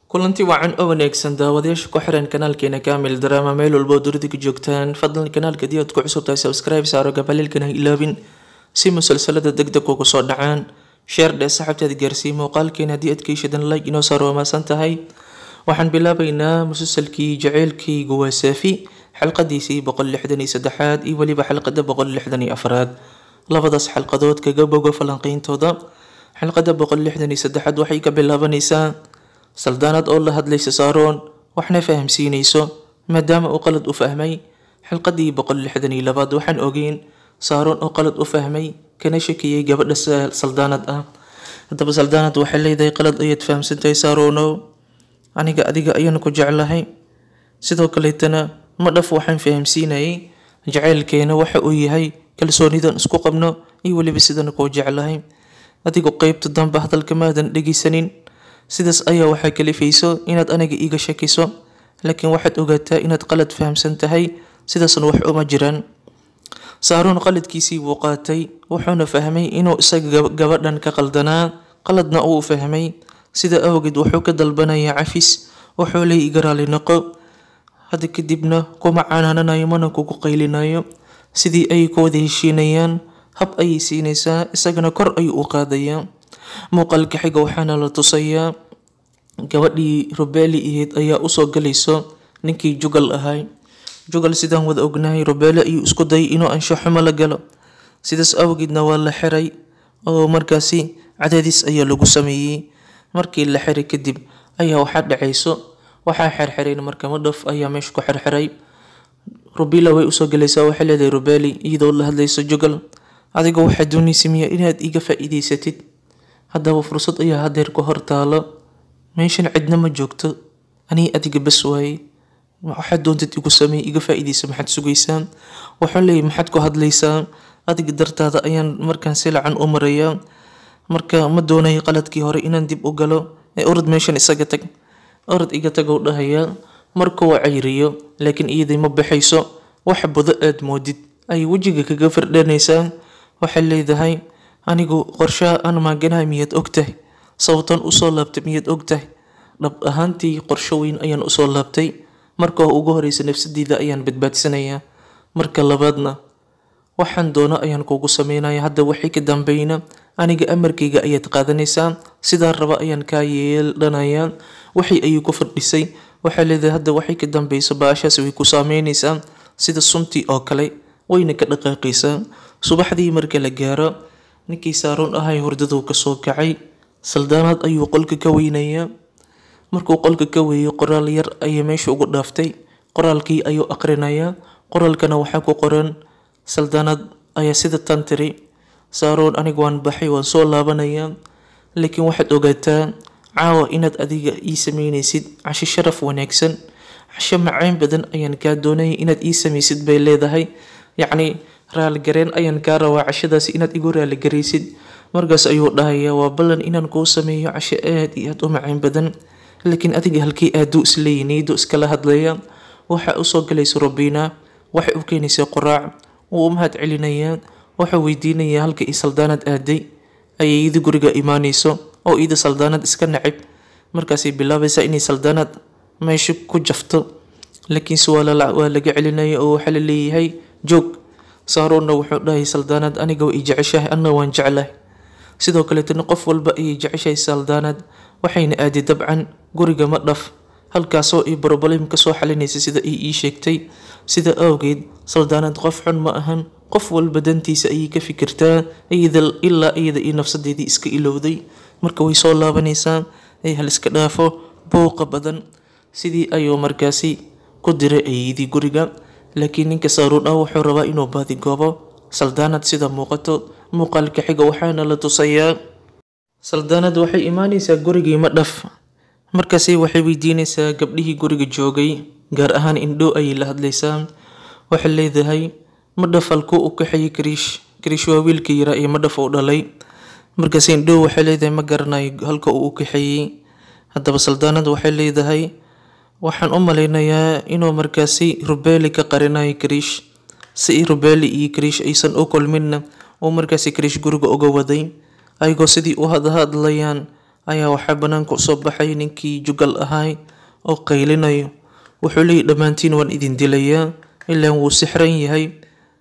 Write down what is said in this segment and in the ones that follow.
kulanti wacan oo wanaagsan daawadayaasha ku xiran kanaalkeena kaamil drama meel walba oo dunida ka joogtaan fadlan kanaalka haddii aad ku cusub tahay subscribe saaro gabaleelkan ha ilaabin si musalsalada degdeg ugu soo dhacaan sheer dhee saxabteeda gaarsii muuqaalkeena haddii aad ka heshadan like inoo saaro waa maasan tahay waxaan bilaabaynaa musalsalkii jaceylkaygu waa saafi xalqadiisii boqol lixdan iyo saddexaad iyo weliba xalqada boqol lixdan iyo afraad labadaas xalqadood kaga bogo falanqeyntooda xalqada boqol lixdan iyo saddexaad waxay ka bilaabanaysaa saldaanad oo la hadlaysa saaroon waxna fahamsiinayso maadaama uu qalad u fahmay xilqadii boqol lixdan iyo labaad waxaan ogeyn saaroon oo qalad u fahmay kana shakiyay gabadha saldaanad ah haddaba saldaanad waxay leedahay qalad ayaad fahamsantahay saaroonow aniga adiga ayaan ku jeclahay sidoo kaleetana ma dhaf waxaan fahamsiinayay jaceylkeena waxa uu yahay kalsoonidan isku qabno iyo weliba sidana kuu jeclahay adigu qeybta dambe hadalka maadan dhegeysanin sidaas ayaa waxaa kalifayso inaad aniga iiga shakiso laakiin waxaad ogaataa inaad qalad fahamsan tahay sidaasna wax uma jiraan saaruun qaladkiisii buu qaatay wuxuuna fahmay inuu isaga gabadhan ka qaldanaa qaladna uu fahmay sida awgeed wuxuu ka dalbanayaa cafis wuxuu leey iga raali noqo hadda kadibna kuma canaananayo mana kugu qaylinayo sidii ay ku wada heshiinayaan hab ayay siinaysaa isagana kor ayuu u qaadayaa muuqaalka xiga waxaana la tusayaa gabadhii rubeeli ahayd ayaa usoo galayso ninkii jugal ahay jugal sidaan wada ognahay rubeele ayuu isku dayay inuu anshaxumo la galo sidaas awgeedna waa la xiray oo markaasi cadaadis ayaa lagu sameeyey markii la xiray kadib ayaa waxaa dhacayso waxaa xerxirayn marka madhaf ayaa meesha ku xerxiray rubila way usoo galaysaa waxay leedahay rubeeli iyadoo la hadlayso jugal adiga waxaa doonaysa miya inaad iga faa-iideysatid haddaba fursad ayaa hadeer ku hor taalo meeshan cidna ma joogto anii adiga bas waaye waxaad doontad igu sameey iga faa-iideysa maxaad sugaysaa waxaan leeyahy maxaad ku hadlaysaa adiga dartaada ayaan markaan si lacan u marayaa marka ma doonayo qaladkii hore inaan dib u galo ee orod meeshan isaga tag orod iga tagow dhahayaa markuu cayriyo laakiin iyadii ma baxayso wax budo aad moodid ayay wejiga kaga firdhanaysaa waxay leedahay anigu qorshaha aan maaganahay miyaad ogtahay sababtan usoo laabtay miyaad ogtahay dhab ahaantii qorsho weyn ayaan usoo laabtay marka ugu horeysa nafsadeyda ayaan badbaadsanayaa marka labaadna waxaan doono ayaan kugu sameynaya hadda waxay ka dambeyna aniga amarkayga ayaad qaadanaysaa sidaa raba ayaan kaa yeeldhanayaa waxay ayuu ku fadhisay waxaa leedahay hadda waxay ka dambeyso baashaas way ku saameynaysaa sida suntii oo kale wayna ka dhaqaaqaysaa subaxdii marka la gaaro ninkii saaroon ahay hurdaduu kasoo kacay saldaanaad ayuu qolka ka weynayaa markuu qolka ka weeyo qoraal yar ayay meesha ugu dhaaftay qoraalkii ayuu aqrinayaa qoraalkana waxaa ku qoran saldaanaad ayaa sida tan tiri saaroon aniga waan baxay waan soo laabanayaa laakiin waxaad ogaataa caawa inaad adiga ii sameynaysid casho sharaf wanaagsan casho macayn badan ayaan kaa doonaya inaad ii sameysid bay leedahay yacni raaligareen ayaan kaa rabaa cashadaasi inaad igu raaligaraysid markaas ayuu dhahayaa waa ballan inaan kuu sameeyo casho aad iyo aad u macayn badan laakiin adiga halkii aaduu isleeyi niyadu iskala hadlaya waxa usoo galaysa rubiina waxay u keenaysaa qoraac wuu u mahad celinayaa waxuu weydiinayaa halka ii saldaanad aaday ayay iyada guriga imaanayso oo iyada saldaanad iska nacib markaasay bilaabaysaa inay saldaanad meesha ku jafto laakiinse waa laga celinaya oo waxaa la leeyahay joog saaroonna wuxuu dhahay saldaanad aniga waa i jeceshahay anna waan jeclahay sidoo kaleetana qof walba ayay jeceshahay saldaanad waxayna aaday dabcan guriga ma dhaf halkaasoo ay broblem kasoo xalinaysa sida ay ii sheegtay sida awgeed saldaanad qof xun ma ahan qof walba dantiisa ayay ka fikirtaa ilaa iyada iyo nafsadeedii iska ilowday marka way soo laabanaysaa ay hal iska dhaafo buuqa badan sidii ayuu markaasi ku diray ayadii guriga laakiin ninka saaruun ah wuxuu rabaa inuu baadigoobo saldaanad sida muuqato muuqaalka xiga waxaana la tusayaa saldaanad waxay imaanaysaa gurigii ma dhaf markaasi waxay weydiinaysaa gabdhihii guriga joogay gaar ahaan indhow ayay la hadlaysaa waxay leedahay madhaf halkuu u kaxeeyey kariish kariish waa wiilkii yaraa iyo madhaf uu dhalay markaas indhow waxay leedahay ma garanayo halka uu u kaxeeyey haddaba saldaanad waxay leedahay waxaan u maleynayaa inuu markaasi rubeeli ka qarinayo kariish si rubeeli iyo kariish aysan u kulminna uu markaasi kariish guriga uga waday ayagoo sidii u hadhadlayaan ayaa waxaa banaanka usoo baxay ninkii jugal ahay oo qaylinayo wuxuu leeyahy dhammaantiin waan idin dilayaa ilaan wuu sixran yahay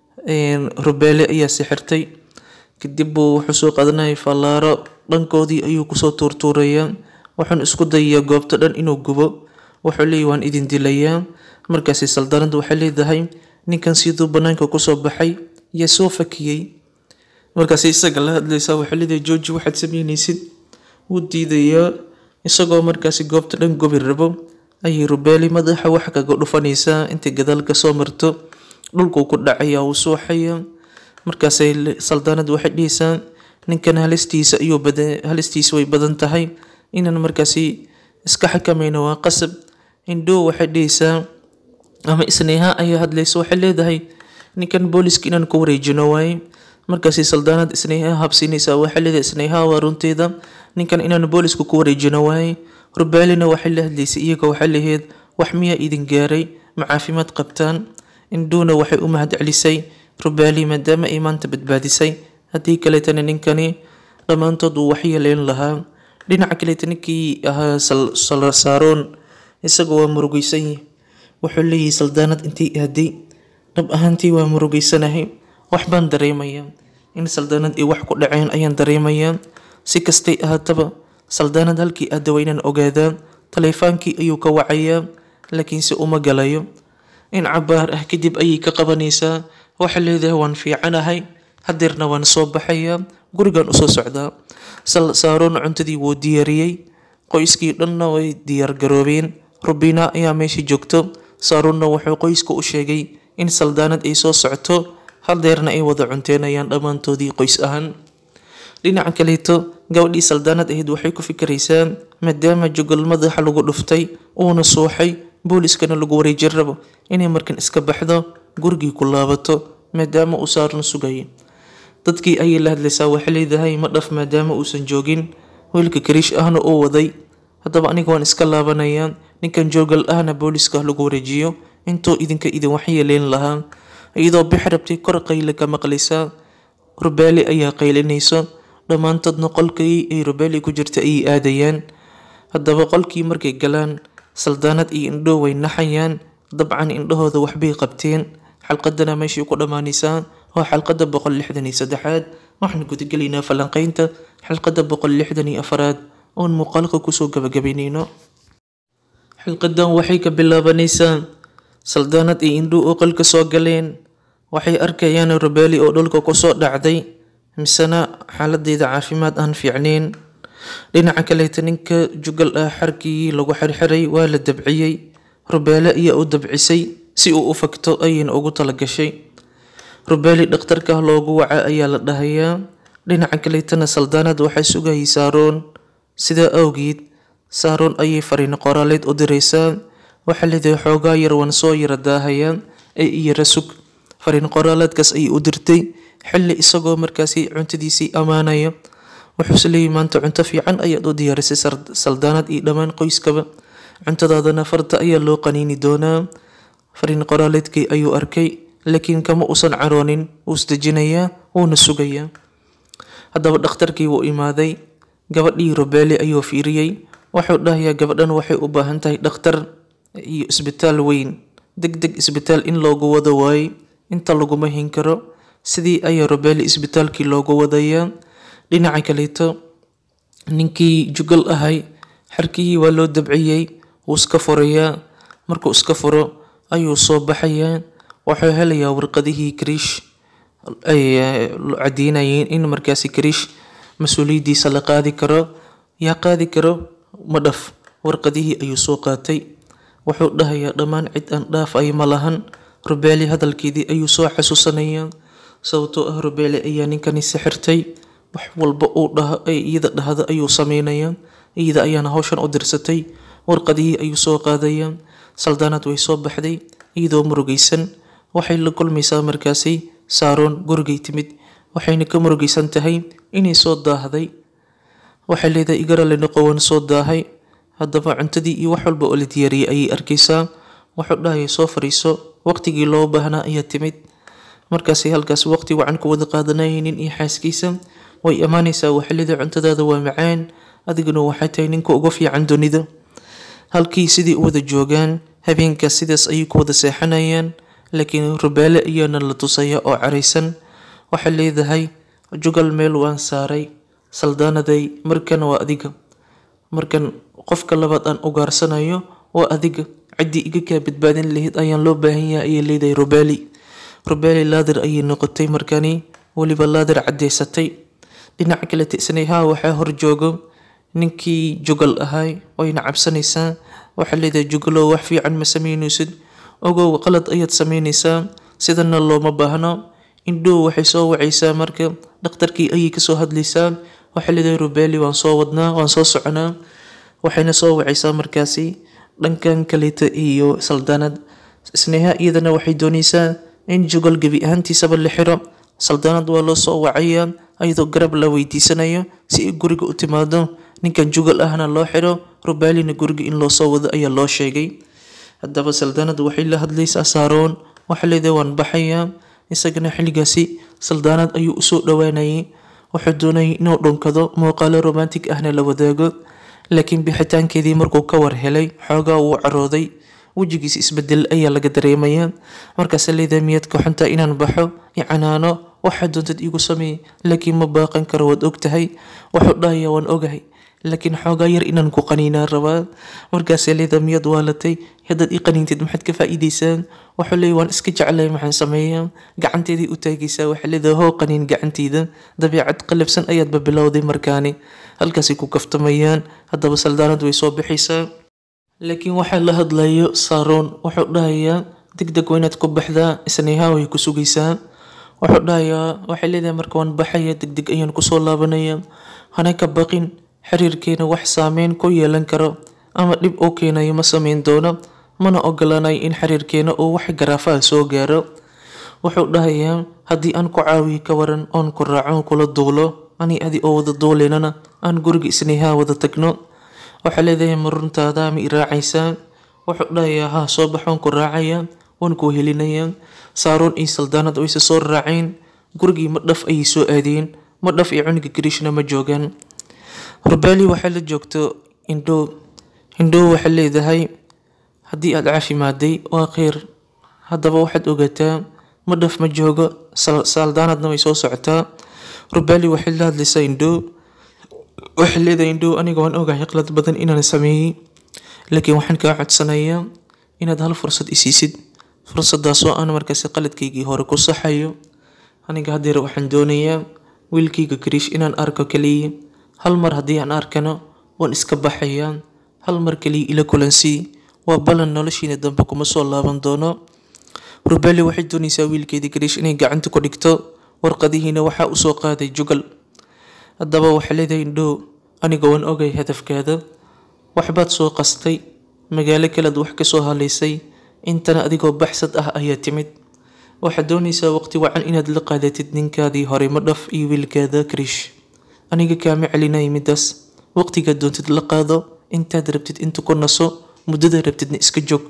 rubeele ayaa sixirtay kadib buu wuxuu soo qaadanayay fallaaro dhankoodii ayuu kusoo tuurtuurayaa wuxuun isku dayayaa goobta dhan inuu gubo wuxuu leeyahy waan idin dilayaa markaasi saldaanada waxay leedahay ninkan siduu banaanka kusoo baxay yaa soo fakiyey markaasi isaga la hadlaysaa waxay leedahay jooji waxaad sameynaysid wuu diidayaa isagoo markaasi goobta dhan gobi rabo ayay rubeeli madaxa wax kaga dhufanaysaa intay gadaal kasoo marto dhulkuu ku dhacaya wuu suuxaya markaasay saldaanad waxay dhihaysaa ninkan halistiisa ayuu badan halistiisa way badan tahay inaan markaasi iska xakamayno waa qasab indhoo waxay dhihaysaa ama isneeha ayaa hadlaysa waxay leedahay ninkan booliska inaan ku wareejino waaye markaasi saldaanad isneeha habsiinaysaa waxay leedahay isneeha waa runteeda ninkan inaan booliska ku wareejino waaye rubaalina waxay la hadlaysay iyaga waxay lahayd wax miyaa idin gaaray ma caafimaad qabtaan indhuuna waxay u mahad celisay rubaali maadaama ay maanta badbaadisay haddii kaleetana ninkani dhammaantood uu waxyeeleyn lahaa dhinaca kaleeta ninkii ahaa saaroon isaga waa murugeysan yahay wuxuu leeyahay saldaanad intii aaday dhab ahaantii waa murugeysanahay wax baan dareemayaa in saldaanad ay wax ku dhaceen ayaan dareemayaa si kastay ahaataba saldaanad halkii aada waynaan ogaadaa taleefaankii ayuu ka wacayaa laakiinse uma galayo in cabaar ah kadib ayay ka qabanaysaa waxay leedahay waan fiicanahay hadeerna waan soo baxayaa gurigan usoo socdaa saaroon cuntadii wuu diyaariyey qoyskii dhanna way diyaargaroobeen rubina ayaa meesha joogto saaroonna wuxuu qoyska u sheegay in saldaanad ay soo socto hadeerna ay wada cunteenayaan dhammaantoodii qoys ahaan dhinaca kaleeto gabadhii saldaanad ahayd waxay ku fikiraysaa maadaama jogol madaxa lagu dhuftay uuna suuxay booliskana lagu wareejin rabo inay markan iska baxdo gurigii ku laabato maadaama uu saaran sugaya dadkii ayay la hadlaysaa waxay leedahay ma dhaf maadaama uusan joogin wiilka kariish ahna uu waday haddaba aniga waan iska laabanayaa ninkan joogal ahna booliska lagu wareejiyo intuu idinka idin waxyeeleyn lahaa iyadoo bix rabtay kor qayle ka maqlaysaa rubaali ayaa qaylinayso dhammaantoodna qolkii ay rubaali ku jirta ayay aadayaan haddaba qolkii markay galaan saldaanad iyo indho way naxayaan dabcan indhahooda waxbay qabteen xalqadana meeshii ku dhammaanaysaa waa xalqada boqol lixdan iyo saddexaad waxaan gudagelaynaa falanqeynta xalqada boqol lixdan iyo afaraad oon muuqaalka kusoo gabagabaynayno xilqadan waxay ka bilaabanaysaa saldaanad iyo indho oo qolka soo galeen waxay arkayaan rubaali oo dhulka kusoo dhacday misena xaaladeeda caafimaad aan fiicneyn dhinaca kaleeta ninka jugal ah xarkii lagu xirxiray waa la dabciyey rubaale ayaa u dabcisay si uu u fagto ayayna ugu talagashay rubaali dhakhtarka loogu waca ayaa la dhahayaa dhinaca kaleetana saldaanad waxay sugayay saaroon sidaa awgeed saaroon ayay fariin qoraaleed u diraysaa waxaa leedahay xoogaa yar waan soo yara daahayaa ee iyara sug fariin qoraaleedkaas ayay u dirtay xilli isagoo markaasi cuntadiisii ammaanaya wuxuuse leeyahy maanta cunto fiican ayaad u diyaarisay saldaanad iyo dhammaan qoyskaba cuntadaadana farta ayaa loo qaniini doonaa fariin qoraaleedkii ayuu arkay laakiin kama uusan caroonin wuu isdejinayaa wuuna sugayaa haddaba dhakhtarkii wuu imaaday gabadhii rubeeli ayuu fiiriyey wuxuu dhahayaa gabadhan waxay u baahan tahay dhakhtar iyo isbitaal weyn deg deg isbitaal in loogu wado waaye inta laguma hin karo sidii ayaa rubeeli isbitaalkii loogu wadayaa dhinaca kaleeto ninkii jugal ahay xarkihii waa loo dabciyey wuu iska furayaa markuu iska furo ayuu soo baxayaa wuxuu helayaa warqadihii kariish ay cadeynayeen in markaasi kariish mas-uuliyaddiisa la qaadi karo yaa qaadi karo ma dhaf warqadihii ayuu soo qaatay wuxuu dhahayaa dhammaan cid aan dhaafay ma lahan rubeeli hadalkeedii ayuu soo xasuusanayaa sababtoo ah rubeeli ayaa ninkani sixirtay wax walba uu dhaha iyada dhahda ayuu sameynayaa iyada ayaana hawshan u dirsatay warqadihii ayuu soo qaadayaa saldaanad way soo baxday iyadoo murugaysan waxay la kulmaysaa markaasi saaroon gurigay timid waxayna ka murugaysan tahay inay soo daahday waxay leedahay igarale noqowan soo daahay haddaba cuntadii iyo wax walba oo la diyaariyay ayay arkaysaa wuxuu dhahaya soo fariiso waqtigii loo baahnaa ayaa timid markaasay halkaas waqti wacan ku wada qaadanayay nin iyo xaaskiisa way imaanaysaa waxay leedahay cuntadaada waa macaan adiguna waxay tahay ninka ugu fiican dunida halkii sidii u wada joogaan habeenkaas sidaas ayay ku wada seexanayaan laakiin rubaale ayaana la tusaya oo caraysan waxay leedahay jugal meel waan saaray saldaanaday markan waa adiga markan qofka labaad aan ugaarsanayo waa adiga ciddii iga kaa badbaadin lahayd ayaan loo baahan yahay ayay leedahay rubaali rubaali laadir ayay noqotay markani weliba laadir caddeysatay dhinaca kale tisnayhaa waxaa horjoogo ninkii jugal ahay wayna cabsanaysaa waxaa leedahay jugalow wax fiican ma sameynaysid ogow qalad ayaad sameynaysaa sidana looma baahno indhow waxay soo wacaysaa marka dhakhtarkii ayay kasoo hadlaysaa waxay leedahay rubaali waan soo wadnaa waan soo soconaa waxayna soo wacaysaa markaasi dhankan kaleeta iyo saldaanad isneha iyadana waxay doonaysaa in jugal gebi ahaantiisaba la xiro saldaanad waa loo soo wacayaa ayadoo garab la weydiisanayo si ay guriga u timaado ninkan jugal ahna loo xiro rubaalina guriga in loo soo wado ayaa loo sheegay haddaba saldaanad waxay la hadlaysaa saaroon waxaa leedahay waan baxayaa isagana xilligaasi saldaanad ayuu usoo dhowaanayay wuxuu doonayay inuu dhunkado muuqaalo romantic ahna la wadaago laakiin bixitaankeedii markuu ka war helay xoogaa wuu carooday wejigiisa isbedel ayaa laga dareemayaa markaase leedahay miyaad ka xuntaa inaan baxo icanaano waxaa doontad iigu sameey laakiin ma baaqan karo waad ogtahay wuxuu dhahayaa waan ogahay laakiin xoogaa yar inaan ku qaniinaa rabaa markaase leedahay miyaad waalatay haddaad ii qaniintid maxaad ka faa'iidaysaa wuxuu leeyahy waan iska jeclay maxaan sameeyaa gacanteedii u taagaysaa waxay leedahay hoo qaniin gacanteyda dabeecad qalabsan ayaadba bilowday markaani halkaasay ku kaftamayaan haddaba saldaanad way soo bixaysaa laakiin waxaa la hadlayo saaroon wuxuu dhahayaa deg deg waa inaad ku baxdaa isnayhaa way ku sugaysaa wuxuu dhahayaa waxay leedahay marka waan baxaya deg deg ayaan kusoo laabanaya hana ka baqin xiriirkeena wax saameyn ku yeelan karo ama dhib uu keenayo ma sameyn doono mana ogolaanayo in xiriirkeena uu wax garaafaha soo gaaro wuxuu dhahayaa haddii aan ku caawiyo ka waran oon ku raaco kula duulo ani adi oo wada duuleynana aan guriga isnayhaa wada tagno waxaa leedahay ma runtaada ma i raacaysaa wuxuu dhahayaa haa soo baxoon ku raacaya waan ku helinayaa saaroon iyo saldaanad wayse soo raaceen gurigii ma dhaf ayay soo aadeen ma dhaf iyo cuniga gariishna ma joogaan rubaali waxaa la joogto indhow indhow waxay leedahay haddii aad caafimaaday waa kheyr haddaba waxaad ogaataa ma dhaf ma joogo saldaanadna way soo socotaa rubaali waxay la hadlaysaa indhow waxay leedahay indhow aniga waan ogahay qalad badan inaan sameeyey laakiin waxaan kaa codsanayaa inaad hal fursad isiisid fursadaasoo aan markaasi qaladkaygii hore ku saxayo aniga haddeer waxaan doonayaa wiilkayga kariish inaan arko kaliya hal mar haddii aan arkano waan iska baxayaa hal mar kaliya ila kulansii waa ballan noloshiina dambe kuma soo laaban doono rubaali waxay doonaysaa wiilkeedii kariish inay gacanta ku dhigto warqadihiina waxaa usoo qaaday jugal haddaba waxay leedahay indhow aniga waan ogay hadafkaada waxbaad soo qastay magaalo kalead wax kasoo halaysay intana adigoo baxsad ah ayaa timid waxaad doonaysaa waqti wacan inaad la qaadatid ninkaadii hore ma dhaf iyo wiilkaada kariish aniga kaama celinaya midaas waqtigaad doontid la qaado intaad rabtid inta ku naso muddada rabtidna iska joog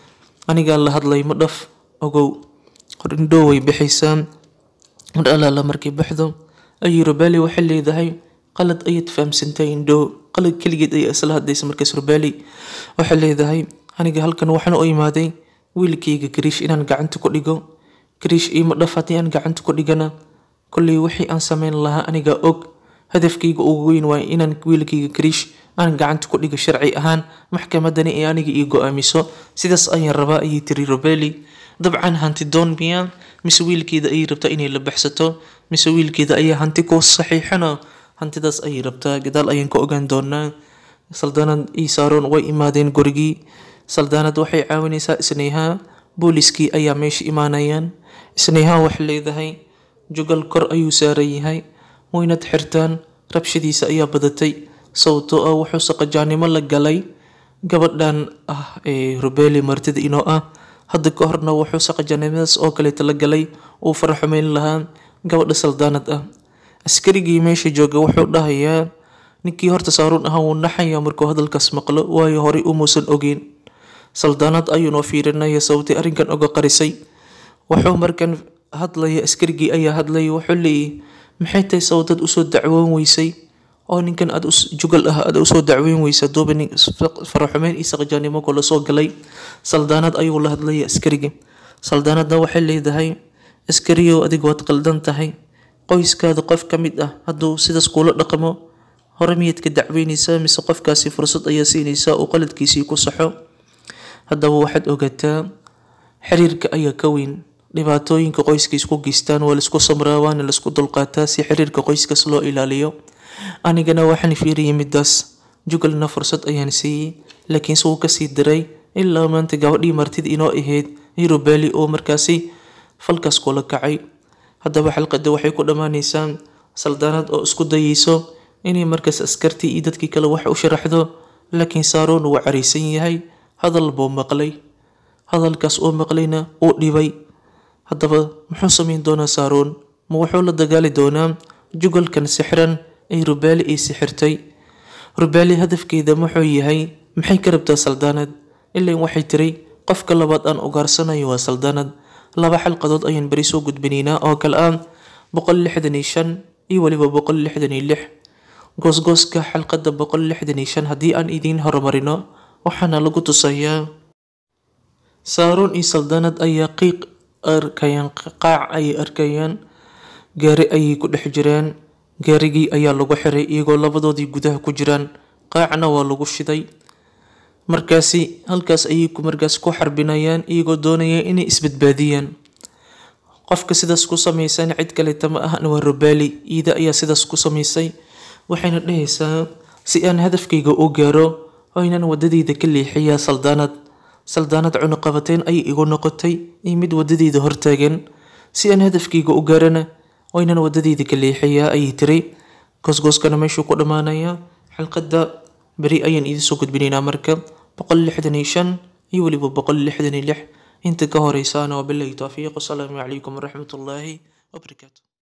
anigaa la hadlay ma dhaf ogow indhow way bixaysaa mar alaala markay baxdo ayuu rubaali waxay leedahay qalad ayaad fahamsantahay indhow qalad keligeed ayaa isla hadlaysa markaas rubaali waxay leedahay aniga halkan waxaan u imaaday wiilkayga kariish inaan gacanta ku dhigo kariish iima dhaf haddii aan gacanta ku dhigana kolley wixii aan sameyn lahaa anigaa og hadafkayga ugu weyn waa inaan wiilkayga kariish aan gacanta ku dhigo sharci ahaan maxkamadani ee aniga ii go-aamiso sidaas ayaan rabaa ayay tiri rubaali dabcan hanti doon miyaa mise wiilkeeda ayay rabtaa inay la baxsato mise wiilkeeda ayaa hanti ku saxiixana hantidaas ayay rabtaa gadaal ayaan ka ogaan doonaa saldaanad iyo saaroon way imaadeen gurigii saldaanad waxay caawinaysaa isnayhaa booliskii ayaa meesha imaanayaan isnayhaa waxay leedahay jugal kor ayuu saaran yahay waynad xirtaan rabshadiisa ayaa badatay sababtoo ah wuxuu saqajaanimo la galay gabadhan ah ee rubeeli martida inoo ah hadda ka horna wuxuu saqajaanimadaas oo kaleeta la galay uu faraxumeyn lahaa gabadha saldaanad ah askarigii meesha jooga wuxuu dhahayaa ninkii horta saaruun ahaa wuu naxayaa markuu hadalkaas maqlo waayo horey umuusan ogeyn saldaanad ayuunoo fiirinaya sababtay arrinkan oga qarisay wuxuu markan hadlaya askarigii ayaa hadlaya wuxuu leeyahy maxay tahay sababtad usoo dacwoon weysay oo ninkan aad jugal ah aad usoo dacweyn weysa duuba nin faraxumeyn iyo saqjaanimo kula soo galay saldaanad ayuu la hadlaya askarigi saldaanadna waxay leedahay askariyow adiga waad qaldan tahay qoyskaada qof ka mid ah hadduu sidaas kuula dhaqmo hore miyaad ka dacweyneysaa mise qofkaasi fursad ayaa siinaysaa uu qaladkiisii ku saxo haddaba waxaad ogaataa xiriirka ayaa ka weyn dhibaatooyinka qoyska isku geystaan waa laisku samraa waana laisku dulqaataa si xiriirka qoyskas loo ilaaliyo anigana waxaan fiiriyay midaas jugalna fursad ayaan siiyey laakiinse wuu kasii diray ilaa maanta gabadhii martida inoo ahayd hirobaali oo markaasi falkaas kula kacay haddaba xalqada waxay ku dhammaaneysaa saldaanad oo isku dayeyso inay markaas askartii iyo dadkii kale wax u sharaxdo laakiin saaroon wuu caraysan yahay hadal buu maqlay hadalkaas uu maqlayna uu dhibay haddaba muxuu sameyn doonaa saaroon ma wuxuu la dagaali doonaa jugalkan sixran ay rubaali ay sixirtay rubaali hadafkeeda muxuu yahay maxay ka rabtaa saldaanad ilaan waxay tiri qofka labaad aan ugaarsanayo waa saldaanad laba xalqadood ayaan beri soo gudbinaynaa oo kale ah boqol lixdan iyo shan iyo weliba boqol lixdan iyo lix goosgooska xalqada boqol lixdan iyo shan haddii aan idiin horumarino waxaana lagu tusayaa saaroon iyo saldaanad ayaa qiiq arkayaan qaac ayay arkayaan gaari ayay ku dhex jiraan gaarigii ayaa lagu xiray iyagoo labadoodii gudaha ku jiraan qaacna waa lagu shiday markaasi halkaas ayay markaas ku xarbinayaan iyagoo doonaya inay isbadbaadiyaan qofka sidaas ku samaysan cid kaleta ma ahna waa rubaali iida ayaa sidaas ku samaysay waxayna dhahaysaa si aan hadafkayga u gaaro oynan wadadeyda ka leexiyaa saldaanad saldaanad cunuqabateyn ayay igu noqotay iyo mid wadadeyda hortaagan si aan hadafkayga u gaarana oynan wadadeyda ka leexiyaa ayay tiri goosgooskana meeshuu ku dhammaanayaa xalqadda beri ayaan idiin soo gudbinaynaa marka boqol lixdan iyo shan iyo weliba boqol lixdan iyo lix inta ka horeysaana wabilahi towfiiq wasalaamu calaykum waraxmatullaahi wabarakaatu